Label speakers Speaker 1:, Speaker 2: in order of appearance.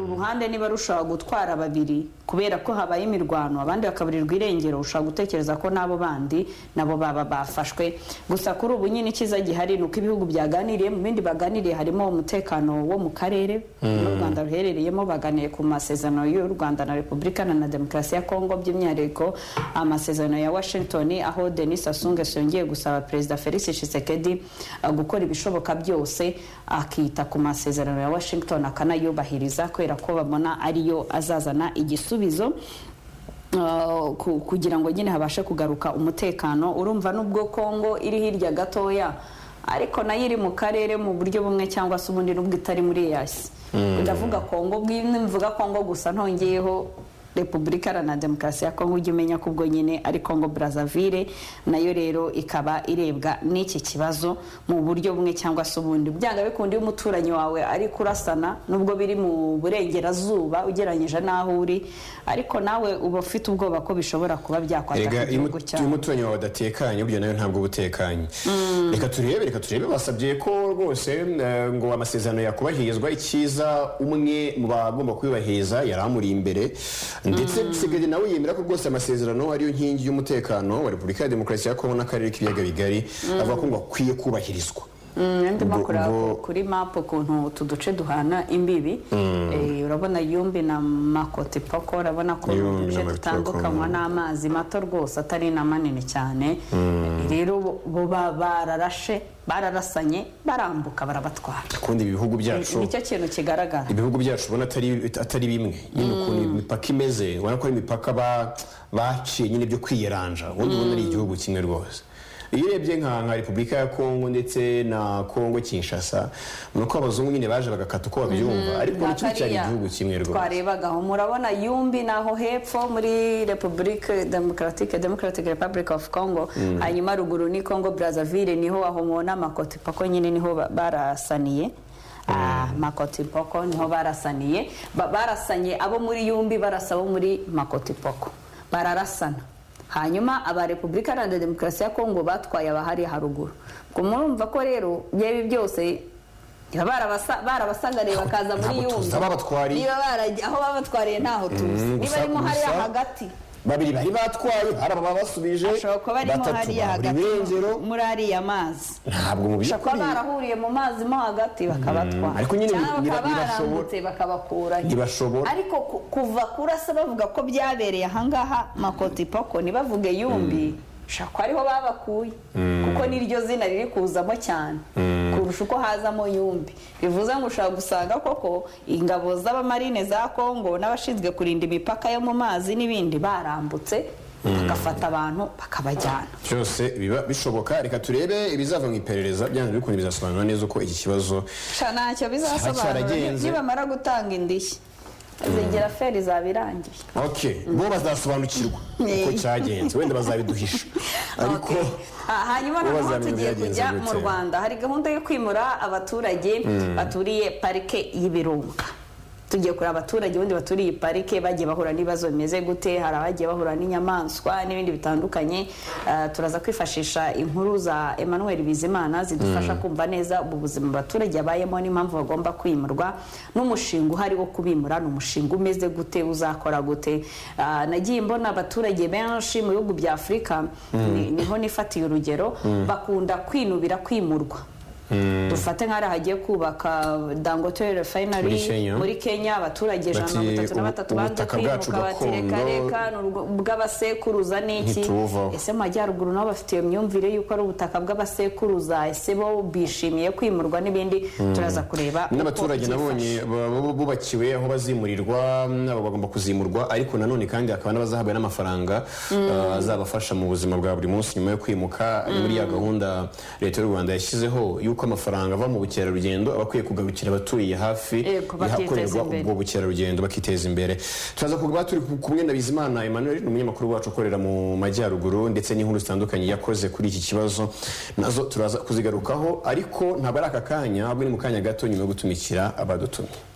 Speaker 1: ruhande niba rushobora gutwara babiri kubera ko habaye imirwano abandi bakaburirwa irengero ushobora gutekereza ko n'abo bandi nabo baba bafashwe gusa kuri ubu nyine icyiza gihari ni uko ibihugu byaganiriye mu bindi baganiriye harimo umutekano wo mu karere n'u rwanda ruherereyemo baganiye ku masezerano y'u rwanda na repubulika na demokarasi ya kongo by'umwihariko amasezerano ya washington aho denis asungeso yongeye gusaba perezida felix tshisekedi uh, gukora ibishoboka byose akita ku masezerano ya washington akanayubahiriza kubera ko babona ariyo azazana igisubizo Uh, ku- kugira ngo nyine habashe kugaruka umutekano urumva nubwo kongo iri hirya gatoya ariko nayo iri mu karere mu buryo bumwe cyangwa se ubundi nubwo itari muri yasi ndavuga kongo bwi- nimvuga kongo gusa ntongeyeho repubulika iharanira demokarasi ya kongo ujya umenya ko ubwo nyine ari kongo brazzaville nayo rero ikaba irebwa n'iki kibazo mu buryo bumwe cyangwa se ubundi byanga bikunda iyo umuturanyi wawe ari kurasana nubwo biri mu burengerazuba ugereranyije n'aho uri ariko nawe uba ufite ubwoba ko bishobora kuba
Speaker 2: erega
Speaker 1: byakwangiza
Speaker 2: iyo
Speaker 1: igihugu
Speaker 2: umu- iyo
Speaker 1: cyawe
Speaker 2: umuturanyi wawe adatekanye burya nayo ntabwo uba utekanye reka turebe reka turebe basabye ko rwose eh, ngo amasezerano yakubahirizwa icyiza umwe mu bagomba kuyubahiriza yari amuri imbere ndetse Tshisekedi nawe yemera ko rwose amasezerano ariyo nkingi y'umutekano wa repubulika ya demokarasi ya kongo n'akarere k'ibiyaga bigari avuga ko ngo akwiye kubahirizwa
Speaker 1: Mm, ndimo
Speaker 2: ubwo-
Speaker 1: kureba
Speaker 2: ubwo-
Speaker 1: kuri mapu ukuntu utu duce duhana imbibi Eh, urabona yumbi na makoti poko urabona ko
Speaker 2: Yumbi na
Speaker 1: uduce
Speaker 2: Makoti
Speaker 1: dutandukanywa
Speaker 2: Poko.
Speaker 1: n'amazi mato rwose atari na manini cyane Eh, rero bo- bo ba- bararashe bararasanye barambuka barabatwara
Speaker 2: kundi ibi bihugu byacu
Speaker 1: nicyo kintu kigaragara
Speaker 2: ibihugu byacu ubona atari atari bimwe nyine ukuntu imipaka imeze ubona ko ari imipaka ba- baciye nyine byo kwiyeranja ubundi ubona ari igihugu kimwe rwose iyo urebye nka nka repubulika ya kongo ndetse na kongo kinshasa ni uko abazungu nyine baje bagakata uko babyumva ariko
Speaker 1: Bwa
Speaker 2: nicyo cyari
Speaker 1: kariya
Speaker 2: igihugu kimwe rwose
Speaker 1: twarebagaho murabona yumbi naho hepfo muri repubulike demokaratike democratic republic of congo hanyuma ruguru ni congo brazzaville niho aho mubona makoti poko nyine niho ba- barasaniye Ah, makoti poko niho barasaniye Ba- barasanye abo muri yumbi barasa abo muri makoti poko bararasana hanyuma aba repubulika iharanira demokarasi ya kongo batwaye abahari haruguru ubwo murumva ko rero byaba byose baba barabasa- barabasagariye bakaza muri
Speaker 2: Ntabwo tuzi
Speaker 1: yumbi
Speaker 2: aho babatwariye.
Speaker 1: niba barajya aho babatwariye ntaho tuzi
Speaker 2: Mm,
Speaker 1: niba
Speaker 2: gusa-
Speaker 1: arimo hariya
Speaker 2: gusa-
Speaker 1: hagati
Speaker 2: babiri bari batwaye hari ababa basubije
Speaker 1: ashobora kuba arimo
Speaker 2: batatu
Speaker 1: hariya
Speaker 2: babura
Speaker 1: hagati
Speaker 2: irengero
Speaker 1: muri ariya mazi
Speaker 2: ntabwo mu
Speaker 1: bashobora kuba
Speaker 2: by'ukuri
Speaker 1: barahuriye mu mazi mo hagati bakabatwara
Speaker 2: ariko nyine
Speaker 1: cyangwa
Speaker 2: ntiba-
Speaker 1: bakaba
Speaker 2: ntibashobora-
Speaker 1: barambutse bakabakurayo
Speaker 2: ntibashobora
Speaker 1: ariko ku- kuva kurasa bavuga ko byabereye ahangaha makoti poko ntibavuge yumbi ushobora kuba ariho babakuye kuko niryo zina riri kuzamo cyane kurusha uko hazamo yumbi bivuze ngo ushobora gusanga koko ingabo z'abamarine za kongo n'abashinzwe kurinda imipaka yo mu mazi n'ibindi barambutse bagafata abantu bakabajyana
Speaker 2: byose biba bishoboka reka turebe ibizava mu iperereza byanze bikunze bizasobanura neza uko iki kibazo
Speaker 1: sha ntacyo bizasobanura
Speaker 2: cyaragenze.
Speaker 1: nibamara gutanga indishyi zigera feri izaba irangiye
Speaker 2: ok bo bazasobanukirwa
Speaker 1: Eh.
Speaker 2: uko cyagenze wenda bazabiduhisha ariko
Speaker 1: Okay. Ah, hanyuma
Speaker 2: ubaza
Speaker 1: noneho
Speaker 2: ibintu
Speaker 1: tugiye
Speaker 2: byagenze
Speaker 1: kujya mu
Speaker 2: gute?
Speaker 1: rwanda hari gahunda yo kwimura abaturage baturiye parike y'ibirunga tugiye kureba abaturage ubundi baturiye iyi parike bagiye bahura n'ibibazo bimeze gute hari abagiye bahura n'inyamaswa n'ibindi bitandukanye Ah, turaza kwifashisha inkuru za emmanuel bizimana zidufasha kumva neza ubu buzima abaturage babayemo n'impamvu bagomba kwimurwa n'umushinga uhari wo kubimura ni umushinga umeze gute uzakora gute Ah, nagiye mbona abaturage benshi mu bihugu bya afurika ni- niho nifatiye urugero bakunda kwinubira kwimurwa dufate nk'ahari hagiye kubaka dangote
Speaker 2: Muri
Speaker 1: refinery
Speaker 2: Kenya.
Speaker 1: muri kenya abaturage ijana na mirongo
Speaker 2: Bati,
Speaker 1: itatu na
Speaker 2: "Ubu-
Speaker 1: batatu banze
Speaker 2: ubutaka bwacu
Speaker 1: kwimuka bati reka
Speaker 2: gakondo-
Speaker 1: reka ni urwo- bw'abasekuruza n'iki
Speaker 2: Ntitubuvaho.
Speaker 1: ese mu majyaruguru nabo bafite iyo myumvire y'uko ari ubutaka bw'abasekuruza ese bo bishimiye kwimurwa n'ibindi turaza kureba uko
Speaker 2: n'abaturage
Speaker 1: byifashe.
Speaker 2: nabonye ba- ba- bubakiwe aho bazimurirwa nabo bagomba kuzimurwa ariko nanone kandi hakaba n'abazahabwa n'amafaranga eh, azabafasha mu buzima bwa buri munsi nyuma yo kwimuka Ni muri ya gahunda leta y'u rwanda yashyizeho y'uko amafaranga ava mu bukerarugendo aba akwiye kugarukira abaturiye hafi
Speaker 1: Yego, bakiteza
Speaker 2: yahakorerwa
Speaker 1: imbere.
Speaker 2: ubwo bukerarugendo bakiteza imbere turaza kuba turi kumwe na bizimana emmanuel ni umunyamakuru wacu ukorera mu majyaruguru ndetse n'inkuru zitandukanye yakoze kuri iki kibazo nazo turaza kuzigarukaho ariko ntabwo ari aka kanya ahubwo ni mu kanya gato nyuma yo gutumikira abadutumye